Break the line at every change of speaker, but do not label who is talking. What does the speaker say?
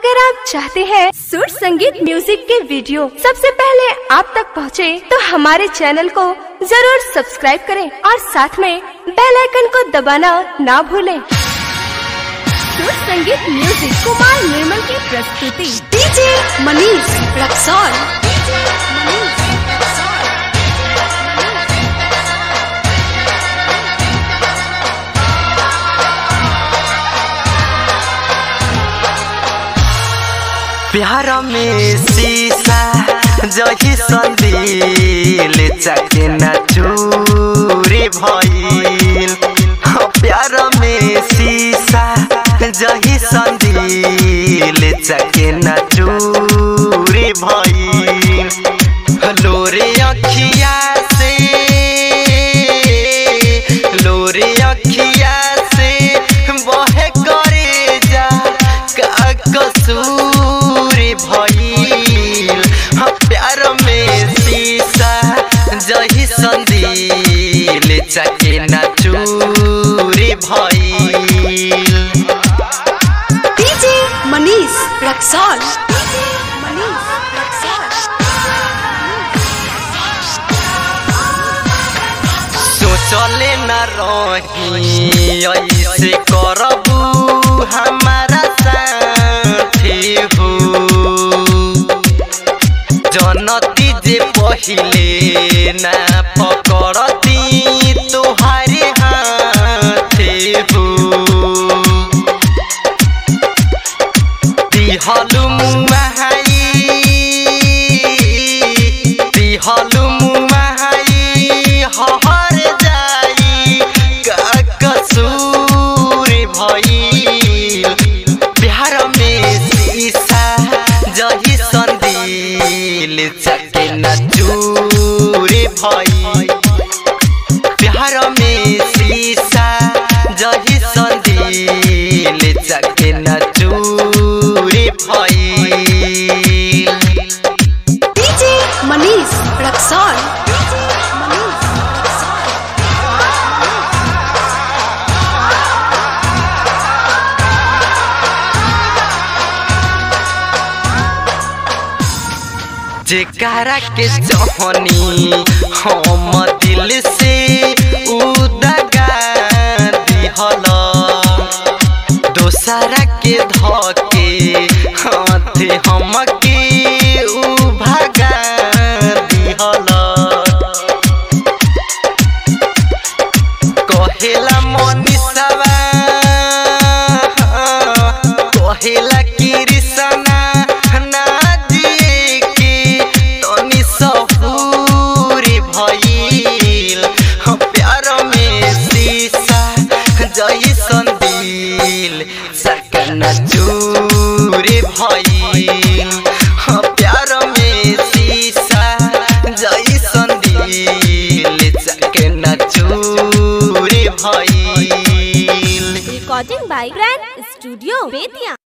अगर आप चाहते हैं सुर संगीत म्यूजिक के वीडियो सबसे पहले आप तक पहुंचे, तो हमारे चैनल को जरूर सब्सक्राइब करें और साथ में बेल आइकन को दबाना ना भूलें। सुर संगीत म्यूजिक कुमार निर्मल की प्रस्तुति
डीजे मनीष रक्सौल
प्यार में शीशा जही संदिल चाके न चूरी भइल हाँ, प्यार में शीशा जही संदिल चाके न चूरी भइल लोरे अखिया से लोरे अखिया से बहे करे जा का कसूर भइल हाँ, प्यार में शीशा जही संदिल चाके न चूरी भइल
डीजे मनीष रक्सौल मनीष
सोचले न रही ऐसे करबू हमारा साथी हो जनती जे पहिले ना पकड़ती तुहारे हाथे हो दिहलु मुहाई दिहलु मुहाई हहर जाई का कसूर भइल प्यार में शीशा जही संदिल चके न चूर भइल प्यार में शीशा जही संदिल चके न चूर भइल
डीजे मनीष रक्सौल
जेकरा के जहनी हम दिल से उदगा दिहल दोसरा के धके हाथ हमके उ भगा दिहल कहेला मनीषवा कहेला कृष्णा ना जी के तनी सहूर भइल हाँ, प्यार में शीशा जैसन दिल सकन चूर भइल हाँ, प्यार में शीशा जैसन दिल सकन चूर भइल
recording by grand studio Bettiah